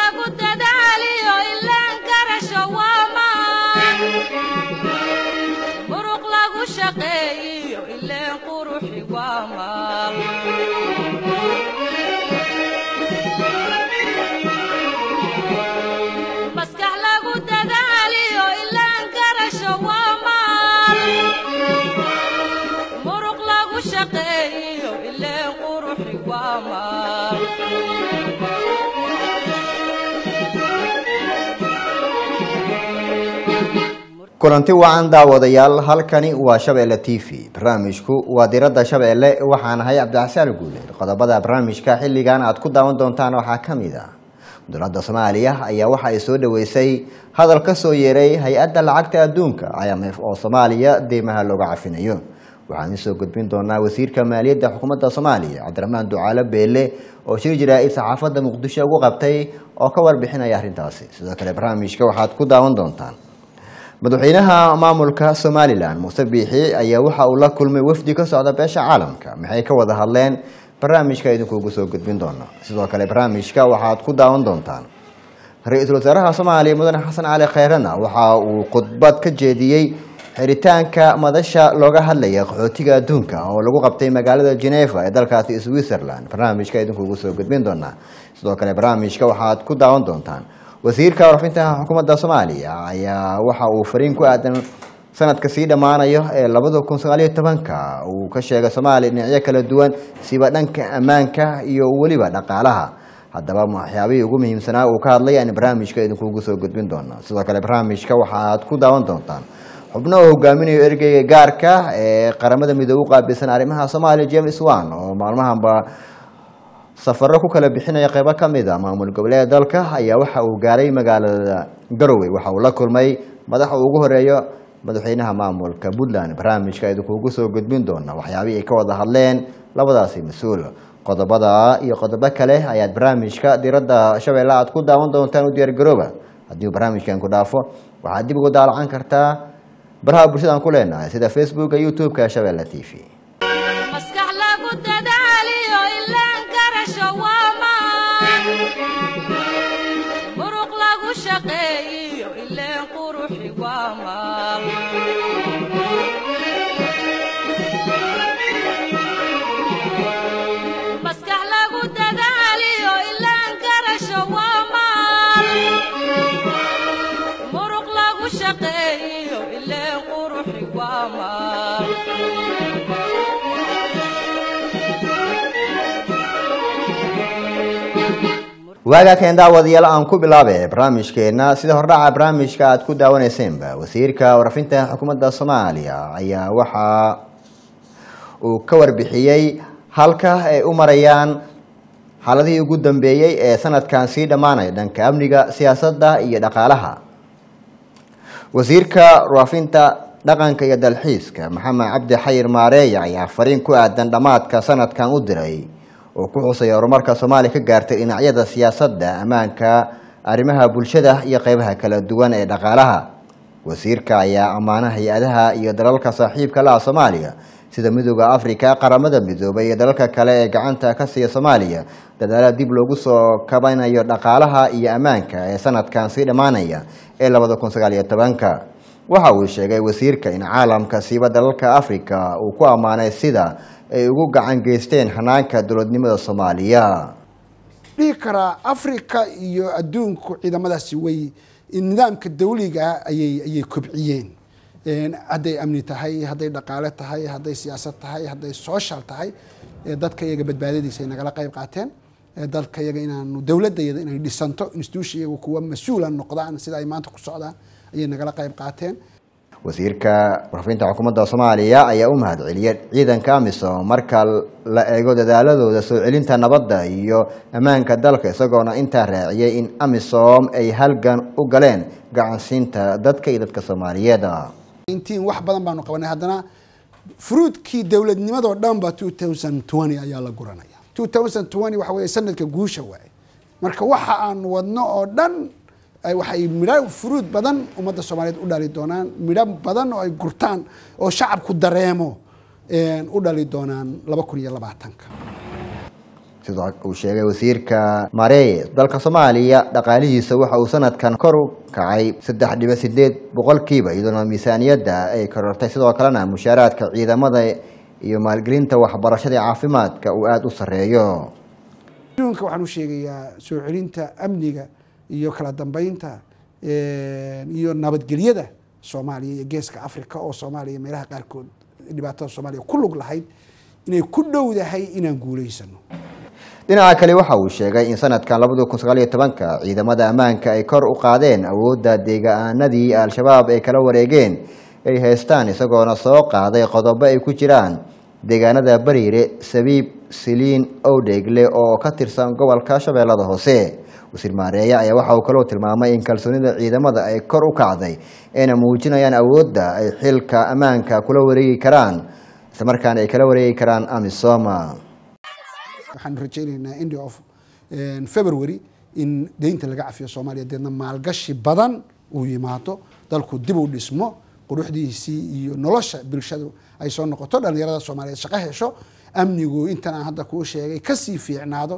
lagu dadaaliyo ilaan garasho waa maan muruq lagu shaqeeyiyo ileen quruxi waa maal maskax lagu dadaaliyo ilaan garasho waa maal muruq lagu shaqeeyiyo ileen quruxi waa maal kulanti wacan daawadayaal halkani waa shabeelle t v barnaamijku waa diradda shabeelle waxaan ahay cabdixasaan guuleed qodobada barnaamijka xilligan aad ku daawan doontaan waxaa ka mid ah dowladda soomaaliya ayaa waxa ay soo dhaweysay hadal ka soo yeeray hay-adda lacagta adduunka i m f oo soomaaliya deymaha looga cafinayo waxaan isoo gudbin doonaa wasiirka maaliyadda xukuumadda soomaaliya cabdiraxmaan ducaalo beele oo shir jaraa'id saxaafadda muqdisho ugu qabtay oo ka warbixinaya arrintaasi sidoo kale barnaamijka waxaad ku daawan doontaan madaxweynaha maamulka somalilan muuse biixi ayaa waxa uu la kulmay wafdi ka socda beesha caalamka maxay ka wada hadleen barnaamijka idinkuugu soo gudbin doona sidoo kale barnaamijka waxaad ku daawan doontaan ra-iisul wasaaraha soomaaliya mudane xasan cali kheyrena waxa uu khudbad ka jeediyey xiritaanka madasha looga hadlaya qaxootiga adduunka oo lagu qabtay magaalada geneva ee dalkaasi switzerland barnaamijka idinkuugu soo gudbin doonaa sidoo kale barnaamijka waxaad ku daawan doontaan wasiirka warfinta xukuumadda soomaaliya ayaa waxa uu fariin ku aadan sanadka sii dhammaanayo ee labada kun sagaaliyo tobanka uu ka sheegay soomaaliya dhinacyo kala duwan siba dhanka ammaanka iyo weliba dhaqaalaha haddaba waxyaabihii ugu muhiimsanaa uu ka hadlay aan barnaamijka idinkuugu soo gudbin doona sidoo kale barnaamijka waxaad ku daawan doontaan xubno uu hogaaminayo ergeyga gaarka ee qaramada midoobe u qaabilsan arrimaha soomaaliya james wan oo maalmahanba safaro ku kala bixinaya qeybo ka mid a maamul goboleeda dalka ayaa waxa uu gaaray magaalada garowe waxa uu la kulmay madaxa ugu horeeyo madaxweynaha maamulka puntland barnaamijka idinkuugu soo gudbin doona waxyaabihii ay ka wada hadleen labadaasi mas-uul qodobada iyo qodobo kale ayaad barnaamijka diradda shabeelle aad ku daawan doontaan u diyaargarooba haddii uu barnaamijkan ku dhaafo waxaad dib ugu daalacan kartaa baraha bulshadaan ku leenahay sida facebooka youtube-ka shabeelle t v maskax lagu dadaaliyo ilaan garasho waa maan muruq lagu shaqeeyiyo ileen quruxi waa maal maskax lagu dadaaliyo ilaan garasho waa maal muruq lagu shaqeeyiyo ileen quruxi waa maal waagaa keen daawadayaal aan ku bilaabe barnaamijkeena sida hordhaca barnaamijka aad ku daawaneyseenba wasiirka warfinta xukuumadda soomaaliya ayaa waxa uu ka warbixiyey halka ay u marayaan xaaladihii ugu dambeeyey ee sanadkan sii dhammaanaya dhanka amniga siyaasadda iyo dhaqaalaha wasiirka warfinta dhaqanka iyo dalxiiska maxamed cabdi xayir maareeya ayaa fariin ku aadan dhammaadka sanadkan u diray oo ku xusaya horumarka soomaaliya ka gaartay dhinacyada siyaasadda ammaanka arrimaha bulshada iyo qeybaha kala duwan ee dhaqaalaha wasiirka ayaa ammaana hay-adaha iyo dalalka saaxiibka la ah soomaaliya sida midooda africa qaramada midoobay iyo dalalka kale ee gacanta ka siiya soomaaliya dadaala dib loogu soo kabanayo dhaqaalaha iyo ammaanka ee sanadkan sii dhammaanaya ee labada kun sagaaliyo tobanka waxa uu sheegay wasiirka in caalamka siiba dalalka africa uu ku ammaanay sida ay ugu gacan geysteen hanaanka dowladnimada soomaaliya dhihi karaa africa iyo adduunku ciidamadaasi way nidaamka dawliga ayay ayay kobciyeen hadday amni tahay hadday dhaqaale tahay hadday siyaasad tahay hadday social tahay dadka iyaga badbaadadiisa ay nagala qayb qaateen dalka iyaga inaanu dowladda iyada inay dhisanto institution iyagu kuwa mas-uula noqdaan sida ay maanta ku socdaan ayay nagala qayb qaateen wasiirka warfinta xukuumadda soomaaliya ayaa u mahad celiyay ciidanka amisom marka la eego dadaaladooda soo celinta nabadda iyo ammaanka dalka isagoona intaa raaciyay in amisom ay halgan u galeen gacansiinta dadka iyo dadka soomaaliyeed intiin wax badan baanu qabanay haddana fruudkii dowladnimadoo dhanba two thousand twenty ayaa la guranaya two thousand twenty waxa weeye sanadka guusha waaye marka waxa aan wadno oo dhan waxay midho furuud badan ummadda soomaaliyeed u dhali doonaan midho badan oo ay gurtaan oo shacabku dareemo u dhali doonaan laba kun iyo labaatanka sidoo uu sheegay wasiirka mareeye dalka soomaaliya dhaqaalihiisa waxa uu sanadkan kor u kacay saddex dhibic sideed boqolkiiba iyadoona miisaaniyadda ay korortay sidoo kalena mushaaraadka ciidamada iyo maalgelinta waxbarashada caafimaadka uu aada u sarreeyo adduunka waxaan u sheegayaa soo celinta amniga iyo kala dambeynta iyo nabadgelyada soomaaliya iyo geeska africa oo soomaaliya meelaha qaarkood dhibaatada soomaaliya ku lug lahayd inay ku dhowdahay inaan guulaysano dhinaca kale waxa uu sheegay in sanadkan labada kun sagaal iyo tobanka ciidamada ammaanka ay kor u qaadeen awoodda deegaanadii al-shabaab ay kala wareegeen ay haystaan isagoona soo qaaday qodobo ay ku jiraan deegaanada bariire sabiib siliin owdheegle oo ka tirsan gobolka shabeellada hoose wasiir maareeye ayaa waxa uu kaloo tilmaamay in kalsoonida ciidamada ay kor u kacday ayna muujinayaan awoodda ay xilka ammaanka kula wareegi karaan islamarkaana ay kala wareegi karaan amisoma waxaan rajaynaynaa end of february in deynta laga cafiyo soomaaliya deedna maalgashi badan uu yimaado dalku dib u dhismo quruxdiisii iyo nolosha bulshadu ay soo noqoto dhalinyarada soomaaliyeed shaqo hesho amnigu intan aan hadda kuu sheegay kasii fiicnaado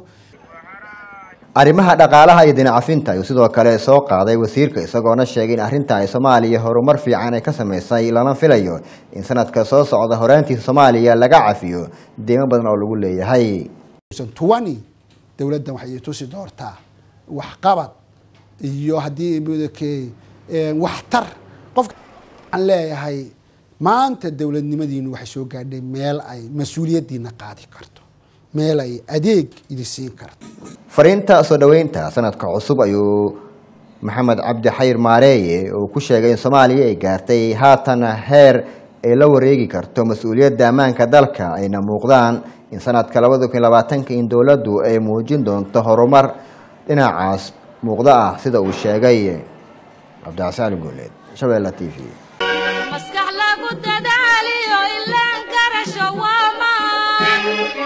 arrimaha dhaqaalaha iyo dinacafinta ayuu sidoo kale soo qaaday wasiirka isagoona sheegay in arrinta ay soomaaliya horumar fiican ay ka sameysay lana filayo in sanadka soo socda horaantiisa soomaaliya laga cafiyo deymo badan oo lagu leeyahay tuwani dowladdan waxay tusi doortaa waxqabad iyo haddii mudake waxtar qofka aan leeyahay maanta dowladnimadiinu waxay soo gaadhay meel ay mas-uuliyaddiina qaadi karto meel ay adeeg idi siin karto fariinta soo dhoweynta sanadka cusub ayuu maxamed cabdi xayir maareeye uu ku sheegay in soomaaliya ay gaartay haatan heer ay la wareegi karto mas-uuliyadda ammaanka dalka ayna muuqdaan in sanadka labada kun labaatanka in dowladdu ay muujin doonto horumar dhinacaas muuqdo ah sida uu sheegay cabdicasaan guuleed shabeelle t v maskax lagu dadaaliyo ilaan garasho waamaan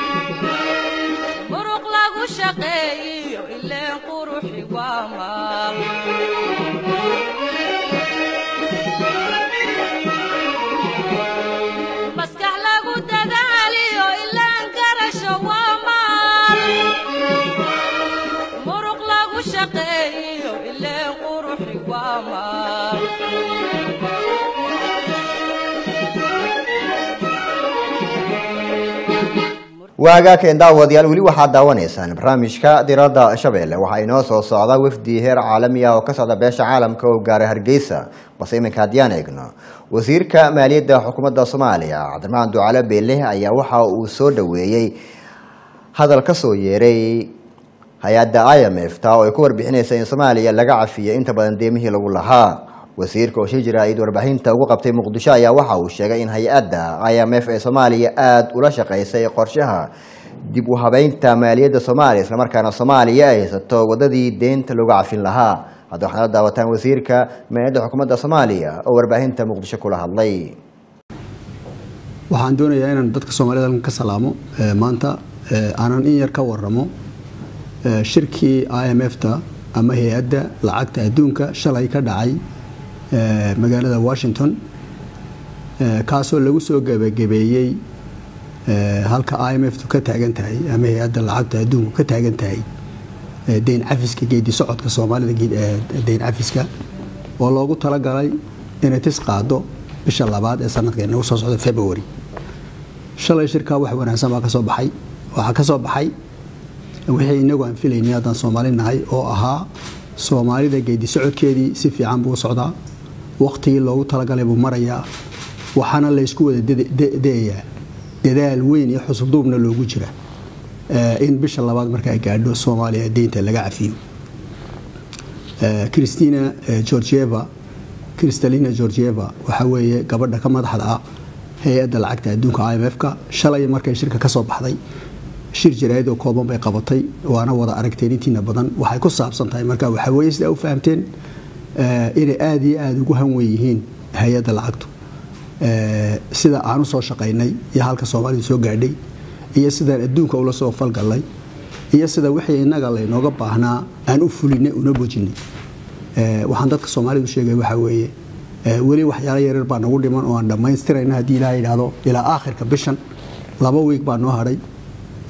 muruq lagu shaqeeyiyo ileen quruxi waamaan maskax lagu dadaaliyo ilaan garasho waamaan muruq lagu shaqeeyiyo ileen quruxi waamaan waagaakeen daawadayaal weli waxaad daawanaysaan barnaamijka diradda shabeelle waxaa inoo soo socda wafdi heer caalami ah oo ka socda beesha caalamka oo gaaray hargeysa balse iminka haddiyaan eegno wasiirka maaliyadda xukuumadda soomaaliya cabdiraxmaan ducale beele ayaa waxa uu soo dhoweeyey hadal ka soo yeeray hay-adda i m f ta oo ay ku warbixinaysa in soomaaliya laga cafiyo inta badan deemihii lagu lahaa wasiirka oo shir jira-id warbaahinta ugu qabtay muqdisho ayaa waxa uu sheegay in hay-adda i m f ee soomaaliya aada ula shaqaysay qorshaha dib u habeynta maaliyadda soomaaliya islamarkaana soomaaliya ay haysato wadadii deynta looga cafin lahaa hadda waxaad la daawataan wasiirka maaliyadda xukuumadda soomaaliya oo warbaahinta muqdisho kula hadlay waxaan doonayaa inaan dadka soomaalida halkan ka salaamo maanta aanan in yar ka waramo shirkii i m f ta ama hay-adda lacagta adduunka shalay ka dhacay magaalada washington kaasoo lagu soo gebagabeeyey halka i m f tu ka taagan tahay ama hay-adda lacagta adduunku ka taagan tahay deyn cafiska geedi socodka soomaalida deyn cafiska oo loogu talagalay inay tis qaado bisha labaad ee sanadka inagu soo socda february shalay shirkaa wax wanaagsan baa kasoo baxay waxaa ka soo baxay wixii inagu aan filaynay haddaan soomaali nahay oo ahaa soomaalida geedi socodkeedii si fiican buu socdaa waktigii loogu talagalay buu marayaa waxaana laysku wada da-ayaa dadaal weyn iyo xusulduubna loogu jira in bisha labaad marka ay gaadho soomaaliya deynta laga cafiyo christina georgieva kristalina georgieva waxaa weeye gabadha ka madaxda ah hay-adda lacagta adduunka i m f-ka shalay markay shirka ka soo baxday shir jaraa'id oo kooban bay qabatay waana wada aragteen intiina badan waxay ku saabsan tahay marka waxaa weeye sidaa u fahamteen inay aada iyo aada ugu hanwen yihiin hay-adda lacagtu sida aan u soo shaqaynay iyo halka soomaalidu soo gaadhay iyo sidaan adduunka ula soo falgallay iyo sida wixii innaga laynooga baahnaa aan u fulinay una bojinay waxaan dadka soomaalidu sheegay waxaa weeye weli waxyaalo yaryar baa nagu dhiman oo aan dhammaystirayna haddii ilaha yidhaahdo ilaa aakhirka bishan laba wiig baa noo hadhay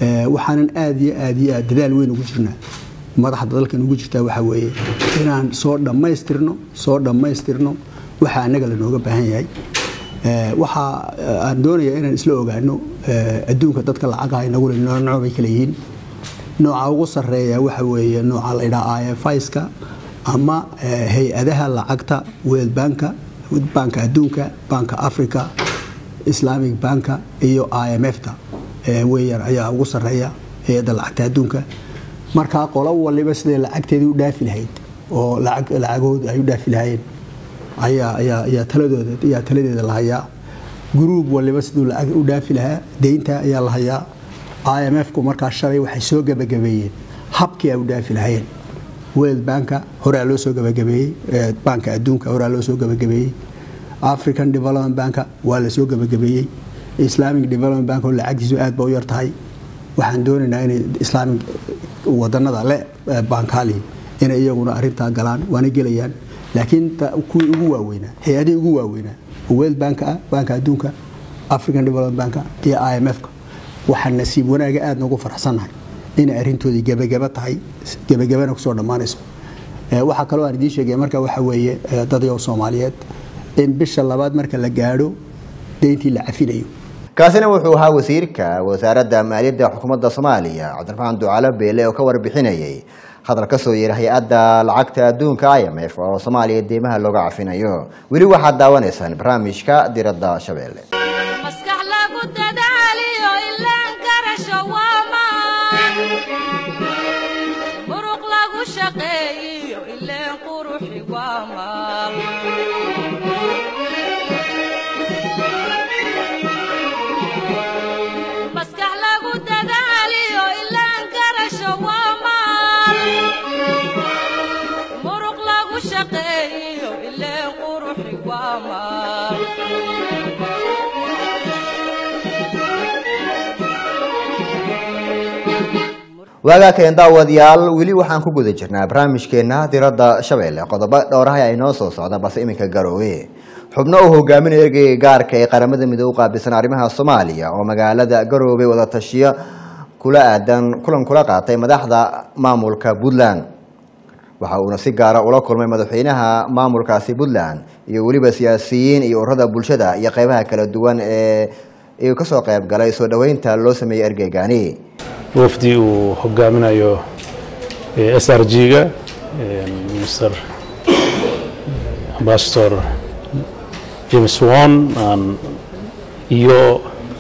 Eh, waxaanan aad iyo aad iyo aad dadaal weyn ugu jirnaa madaxda dalkan ugu jirtaa waxaa weeye inaan soo dhammaystirno soo dhammaystirno waxa annaga lanooga baahan yahay Eh, waxa eh, aan doonayaa inaan isla ogaano eh, adduunka dadka lacagaha inagule nooc bay kala yihiin nooca ugu sarreeya waxa weeye nooca la yidhaha IFIska ama eh, hay-adaha lacagta World Banka banka adduunka banka Africa Islamic banka iyo IMF-ta eh, weeyaan ayaa ugu sarreeya hay-adda lacagta adduunka markaa qolo waliba siday lacagteedii u dhaafi lahayd oo lacag lacagoodu ay u dhaafi lahaayeen ayaa ayaa ayaa taladooda ayaa taladeeda la hayaa gruub waliba siduu lacag u dhaafi lahaa deynta ayaa la hayaa IMF-ku markaa shalay waxay soo gabagabeeyeen habkii ay u dhaafi lahaayeen World Banka horaa loo soo gabagabeeyey eh, banka adduunka horaa loo soo gabagabeeyey African Development Banka waa la soo gabagabeeyey Islamic Development Bank oo lacagtiisu aad ba u yar tahay waxaan doonaynaa inay Islamic wadanada le eh, bankali inay iyaguna arintaa galaan waana gelayaan laakiin ta- kuwii ugu waaweynaa hay-adihii ugu waaweynaa oo World Bank ah banka adduunka African Development Bank iyo IMF-ka waxaan nasiib wanaaga aad noogu faraxsanahay inay arrintoodii gebagaba tahay gebagabana kusoo dhammaanayso Eh, waxaa kaloo aan idiin sheegaya marka waxa weeye eh, dadyow soomaaliyeed in bisha labaad marka la gaadho deyntii la cafinayo kaasina wuxuu ahaa wasiirka wasaaradda maaliyadda xukuumadda soomaaliya cabdiraxmaan ducaale beele oo ka warbixinayay hadal ka soo yeeray hay-adda lacagta adduunka i m f oo soomaaliya deymaha looga cafinayo weli waxaad daawanaysaan barnaamijka diradda shabeelle maskax lagu dadaaliyo ilaan garasho waa maan muruq lagu shaqeeyiyo ileen quruxi waa maal maskax lagu dadaaliyo ilaan garasho waa maal muruq lagu shaqeeyiyo ileen quruxi waa maal waagaa keen daawadayaal weli waxaan ku guda jirnaa barnaamijkeena diradda shabeelle qodobo dhowraha ay noo soo socda balse iminka garoowe xubno uu hogaaminaya ergeyga gaarka ee qaramada midoobe u qaabilsan arrimaha soomaaliya oo magaalada garoobe wada tashiyo kula aadan kulan kula qaatay madaxda maamulka puntland waxa uuna si gaara ula kulmay madaxweynaha maamulkaasi puntland iyo weliba siyaasiyiin iyo ururada bulshada iyo qeybaha kala duwan ee uu kasoo qayb galay soo dhoweynta loo sameeyey ergeygani wafdi uu hogaaminayo s r g-ga mr ambassador james won and iyo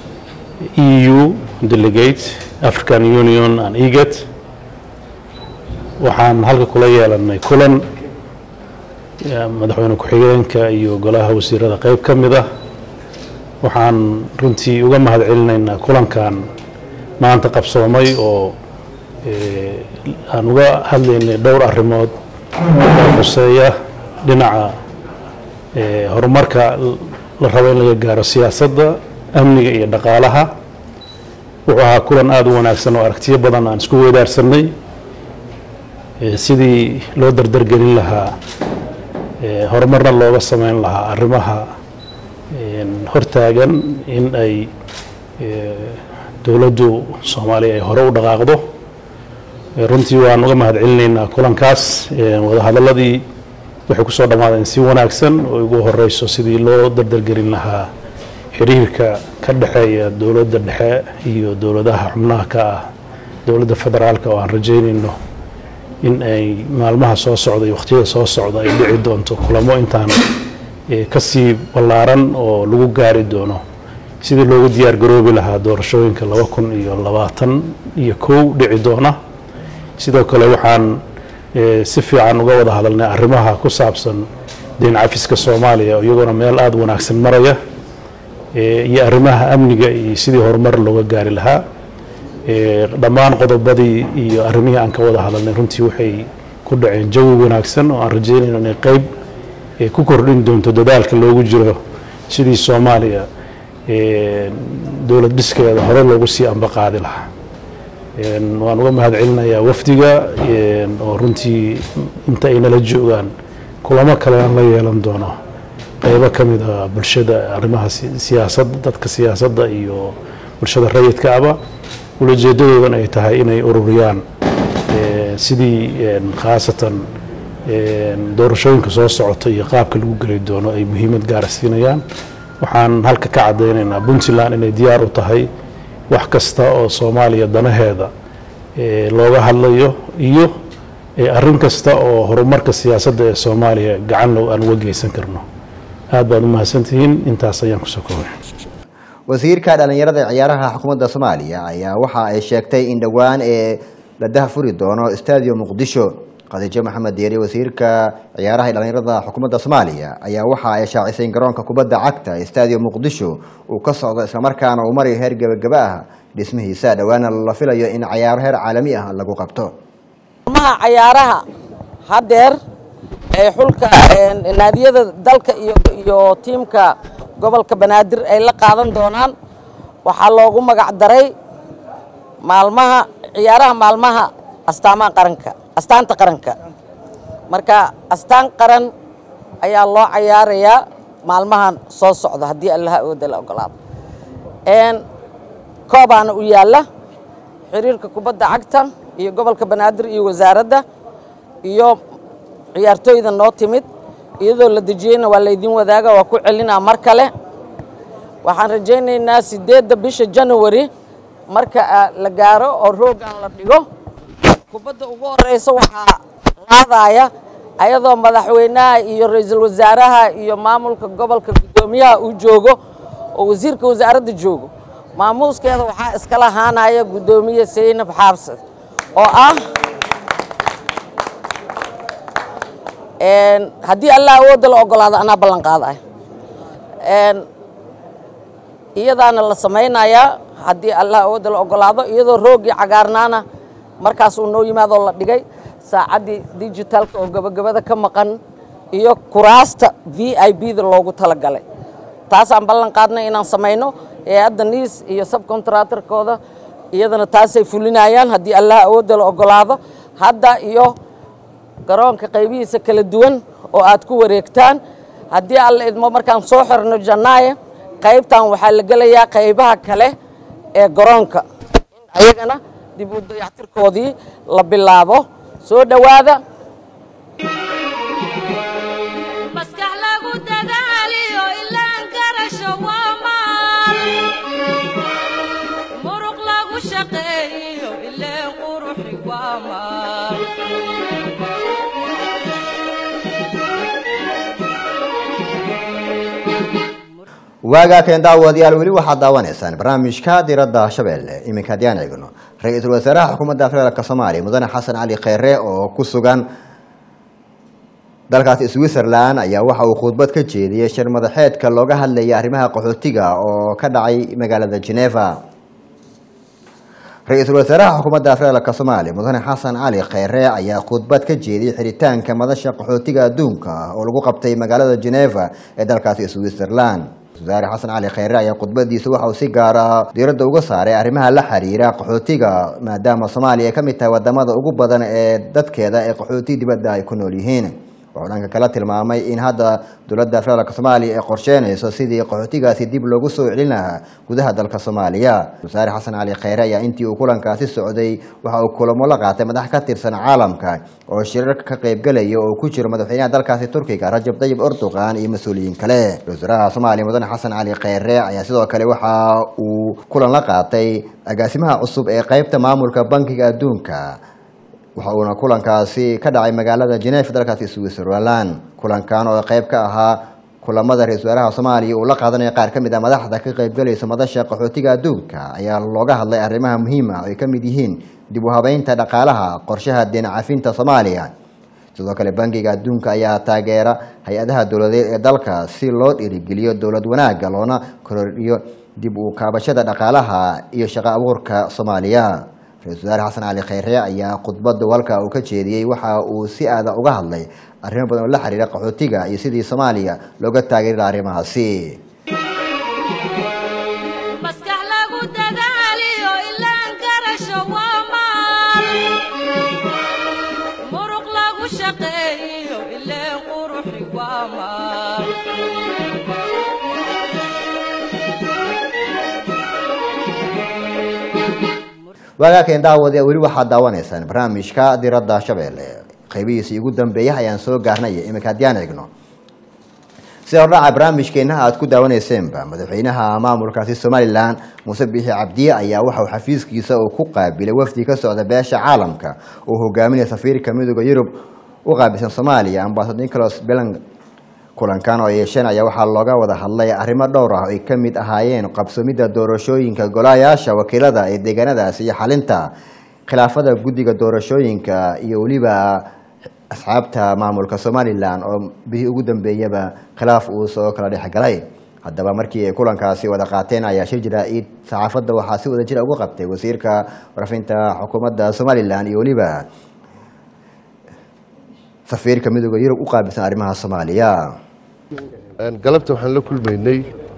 e u delegate african union and egat waxaan halka kula yeelanay kulan eh, madaxweyne ku-xigeenka iyo golaha wasiirada qeyb ka mid ah waxaan runtii uga mahad celinaynaa kulankan maanta qabsoomay oo eh, aan uga hadlaynay dhowr arrimood oo xuseeya dhinaca eh, horumarka la rabo in laga gaaro siyaasadda amniga iyo dhaqaalaha wuxuu ahaa kulan aada u wanaagsan oo aragtiyo badan aan isku weydaarsanay eh, sidii loo dardargelin lahaa eh, horumarna looga sameyn lahaa arrimaha een, hortaagan in ay eh, dowladdu soomaaliya ay hore u dhaqaaqdo Eh, runtii waan uga mahad celinaynaa kulankaas Eh, wadahadaladii waxay kusoo dhammaadeen si wanaagsan oo ugu horeyso sidii loo dardargelin lahaa xiriirka ka dhexeeya dowladda dhexe iyo dowladaha xubnaha ka ah dowladda federaalka oo aan rajeynayno in ay maalmaha soo socda iyo waqtiyada soo socda ay dhici doonto kulamo intaan eh, kasii ballaaran oo lagu gaari doono sidii loogu diyaar garoobi lahaa doorashooyinka laba kun iyo labaatan iyo kow dhici doona sidoo kale waxaan eh, si fiican uga wada hadalnay arrimaha ku saabsan deyn cafiska soomaaliya oo iyagoona meel aada wanaagsan maraya eh, iyo arrimaha amniga iyo sidii horumar looga gaari lahaa Eh, dhammaan qodobadii iyo arrimihii aan ka wada hadalnay runtii waxay ku dhaceen jawi wanaagsan oo aan rajeynayno inay qeyb eh, ku kordhin doonto dadaalka loogu jiro sidii soomaaliya eh, dowlad dhiskeeda hore loogu sii ambaqaadi lahaa Een, waan uga mahad celinayaa wafdiga een, oo runtii inta ay nala joogaan kulamo kale aan la yeelan doono qeybo ka mid a bulshada arrimaha si- siyaasadda dadka siyaasadda iyo bulshada rayidka aba ulajeedadoodana ay tahay inay ururiyaan eh, sidii een, khaasatan een, doorashooyinka soo socota iyo qaabka lagu geli doono ay muhiimad gaara siinayaan waxaan halka ka caddaynaynaa puntland inay diyaar u tahay wax kasta oo soomaaliya danaheeda eh, looga hadlayo iyo eh, arrin kasta oo horumarka siyaasadda ee soomaaliya gacan low aan uga geysan karno aad baad u mahadsantihiin intaas ayaan kusoo koobay wasiirka dhalinyarada ee ciyaaraha xukuumadda soomaaliya ayaa waxa ay sheegtay in dhowaan ee la dahfuri doono stadium muqdisho khadiijo maxamed deeri wasiirka ciyaaraha ee dhalinyarada xukuumadda soomaaliya ayaa waxa ay shaacisay in garoonka kubadda cagta ee stadium muqdisho uu ka socdo islamarkaana uu marayo heer gebagaba ah dhismihiisa dhowaana la filayo in cayaaro heer caalami ah lagu qabto maha cayaaraha haddeer ee xulka een, naadiyada dalka iyo iyo tiimka gobolka banaadir ay la qaadan doonaan waxaa loogu magac daray maalmaha ciyaaraha maalmaha astaamaha qaranka astaanta qaranka marka astaan qaran ayaa loo cayaarayaa maalmahan soo socda haddii allaha awooda la ogolaado een, koobaana u yaalla xiriirka kubadda cagta iyo gobolka banaadir iyo wasaaradda iyo ciyaartooyda noo timid iyadoo la dejiyeyna waa laydin wadaaga waa ku celinaa mar kale waxaan rajaynaynaa sideedda bisha january marka ah, la gaaro oo roogan la dhigo kubadda ugu horeysa waxaa qaadaya ayadoo madaxweynaha iyo ra-iisul wasaaraha iyo maamulka gobolka guddoomiyaha uu joogo oo wasiirka wasaaradda joogo maamuuskeeda waxaa iskala haanaya guddoomiye saynab xaabsad oo ah een, haddii allah awoodda la ogolaado anaa ballan qaadaya een, iyadaana la samaynayaa haddii allah awoodda la ogolaado iyadoo roogii cagaarnaana markaas uu noo yimaadoo la dhigay saacaddii digitalka oo gabagabada ka maqan iyo kuraasta v i b da loogu talagalay taasaan ballan qaadnay inaan samayno hay-adda niis iyo subcontractorkooda iyadana taasay fulinayaan haddii allah awoodda la ogolaado hadda iyo garoonka qaybihiisa kala duwan oo aad ku wareegtaan haddii alla idmo markaan soo xirno janaaye qaybtan waxaa la gelayaa qaybaha kale ee garoonka in ayagana dib u dayactirkoodii la bilaabo soo dhowaada maskax lagu dadaaliyo ilaan garasho waa maal muruq lagu shaqeeyo ileen quruxi waa maal waagaa keen daawadayaal weli waxaad daawanaysaan barnaamijka diradda shabeelle iminka haddii aan eegno ra-iisul wasaaraha xukuumadda federaalk soomaaliya mudane xasan cali kheyre oo ku sugan dalkaasi switzerland ayaa waxa uu khudbad ka jeediyey shir madaxeedka looga hadlayay arrimaha qaxootiga oo ka dhacay magaalada geneva ra-iisul wasaaraha xukuumadda federaalk soomaaliya mudane xasan cali kheyre ayaa khudbad ka jeediyey xiritaanka madasha qaxootiga adduunka oo lagu qabtay magaalada geneva ee dalkaasi switzerland wasaare xasan cali kheyre ayaa khudbadiisa waxa uu si gaar ah diiradda uga saaray arrimaha la xiriira qaxootiga maadaama soomaaliya ay ka mid tahay wadamada ugu badan ee dadkeeda ee qaxooti dibadda ay ku nool yihiin wuxuu dhanka kala tilmaamay in hadda dowladda federaalk soomaaliya ay qorsheynayso sidii qaxootigaasi dib loogu soo celin lahaa gudaha dalka soomaaliya wasaare xasan cali kheyre ayaa intii uu kulankaasi socday waxa uu kulamo la qaatay madax ka tirsan caalamka oo shirarka ka qaybgelaya oo ku jiro madaxweynaha dalkaasi turkiga rajab tayyib erdogan iyo mas-uuliyiin kale wasaaraha soomaaliya mudane xasan cali kheyre ayaa sidoo kale waxa uu kulan la qaatay agaasimaha cusub ee qeybta maamulka bankiga adduunka waxa uuna kulankaasi ka dhacay magaalada geneva dalkaasi switzerland kulankan oo qeyb ka ahaa kulamada ra-isul wasaaraha soomaaliya uu la qaadanaya qaar ka mid ah madaxda ka qaybgalaysa madasha qaxootiga adduunka ayaa looga hadlay arrimaha muhiima oo ay ka mid yihiin dib u habeynta dhaqaalaha qorshaha deen cafinta soomaaliya sidoo kale bankiga adduunka ayaa taageera hay-adaha dowladeed ee dalka si loo dhiirigeliyo dowlad wanaagga loona kordhiyo dib u kaabashada dhaqaalaha iyo shaqo abuurka soomaaliya ra-isul wasaare xasan cali kheyre ayaa khudbada walka uu ka jeediyey waxa uu si aada uga hadlay arrimo badan oo la xiriira qaxootiga iyo sidii soomaaliya looga taageeri laha arrimahaasi maskax lagu dadaaliyo ilaan garasho waa maal muruq lagu shaqeeyo ileen quruxi waa maal waagaakeen daawade weli waxaad daawanaysaan barnaamijka diradda shabeelle qaybihiisii ugu dambeeya ayaan soo gaarnay iminka haddiyaan eegno sida hordhaca barnaamijkeena aad ku daawaneyseenba madaxweynaha maamulkaasi somalilan muuse biixi cabdiye ayaa waxauu xafiiskiisa uu ku qaabilay wafdi ka socda beesha caalamka uu hogaaminaya safiirka midooda yurub u qaabilsan soomaaliya ambaasad nicholas belang kulankan oo yeesheen ayaa waxaa looga wada hadlay arrimo dhowr ah oo ay ka mid ahaayeen qabsoomidda doorashooyinka golayaasha wakiilada ee deegaanadaasi iyo xalinta khilaafada guddiga doorashooyinka iyo weliba asxaabta maamulka somalilan oo bihii ugu dambeeyaba khilaaf uu soo kala dhexgalay haddaba markii ay kulankaasi wada qaateen ayaa shir jira-id saxaafadda waxaa si wada jira ugu qabtay wasiirka warafinta xukuumadda somalilan iyo weliba safiirka midooda yurub u qaabilsan arrimaha soomaaliya galabta waxaan la kulmaynay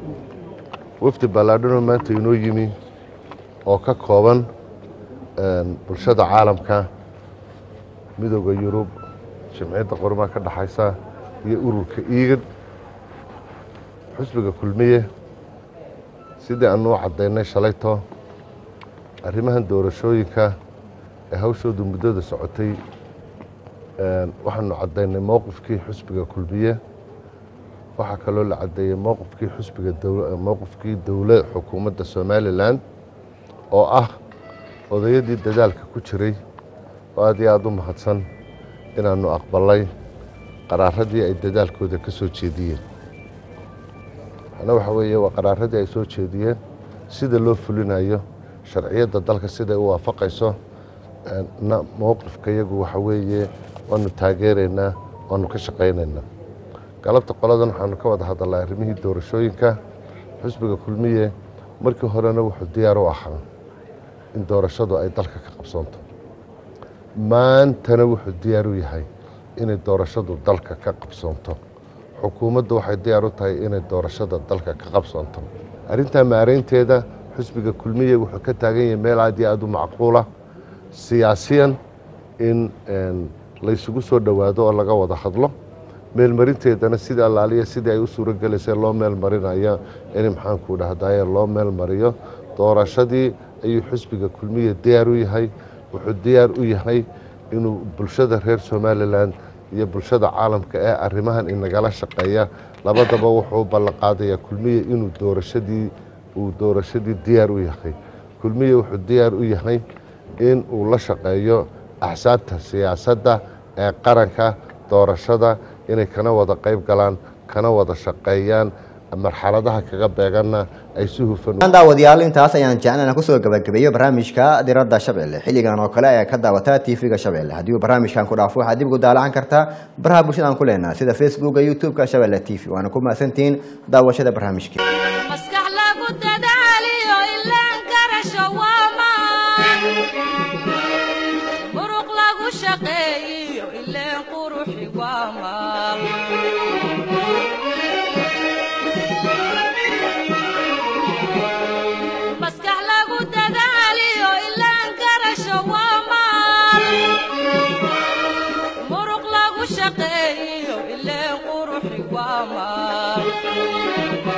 wafdi ballaadhanoo maanta inoo yimi oo ka kooban bulshada caalamka midooda yurub jimciyadda qormaha ka dhexaysa iyo ururka iigan xusbiga kulmiye sidii aanu u caddaynay shalayto arrimahan doorashooyinka ee hawshoodu muddada socotay waxaanu caddaynay mowqifkii xusbiga kulmiye waxaa kaloo la caddeeyey mowqifkii xusbiga mowqifkii dowla xukuumadda somalilan oo ah odayadii dadaalka ku jiray oo aad iyo aada u mahadsan inaanu aqbalay qaraaradii ay dadaalkooda ka soo jeediyeen ana waxa weeye waa qaraaradii ay soo jeediyeen sida loo fulinayo sharciyadda dalka siday u waafaqayso mowqifka iyagu waxa weeye waanu taageeraynaa waanu ka shaqaynaynaa galabta qoladan waxaanu ka wada hadalnay arrimihii doorashooyinka xusbiga kulmiye markii horena wuxuu diyaar u ahaa in doorashadu ay dalka ka qabsoonto maantana wuxuu diyaar u yahay inay doorashadu dalka ka qabsoonto xukuumaddu waxay diyaar u tahay inay doorashada dalka ka qabsoonto arrintaa maaraynteeda xusbiga kulmiye wuxuu ka taagan yahay meel aad iyo aada u macquula siyaasiyan in laysugu soo dhowaado oo laga wada hadlo meelmarinteedana sida allaaliya sidii ay u suuro gelaysay loo meel marinayo in maxaanku dhahdaye loo meel mariyo doorashadii ayuu xusbiga kulmiye diyaar u yahay wuxuu diyaar u yahay inuu bulshada reer somalilan iyo bulshada caalamka ee arrimahan inagala shaqeeya labadaba wuxuu ballanqaadayaa kulmiye inuu doorashadii uu doorashadii diyaar u yahay kulmiye wuxuu diyaar u yahay in uu la shaqeeyo axsaabta siyaasadda ee qaranka doorashada inay kana wada qayb galaan kana wada shaqeeyaan marxaladaha kaga beeganna ay si hufan daawadayaal intaas ayaan jeclana kusoo gabagabeeyo barnaamijka diradda shabeelle xilligan oo kale ayaa ka daawataa tv-ga shabeelle haddii uu barnaamijkan ku dhaafo waxaad dib ugu daalacan kartaa baraha bulshada aan ku leenaha sida facebooka youtube-ka shabeelle t v waana ku mahadsantihiin daawashada barnaamijka maskax lagu dadaaliyo ilaan garasho waa maan muruq lagu shaqeeyiyo ileen quruxi waa maal maskax lagu dadaaliyo ilaan garasho waa maal muruq lagu shaqeeyiyo ileen quruxi waa maal